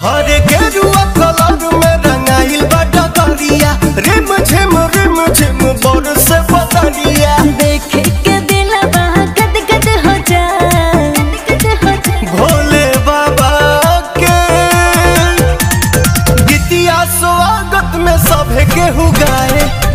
हरे गेरुआ कलर में रंगाइल बा डगरिया रिम झिम रिम झिम बरस बदरिया देख के दिलवा गद गद हो जाए गद हो जाए भोले बाबा के गीतिया स्वागत में सभे केहू गाए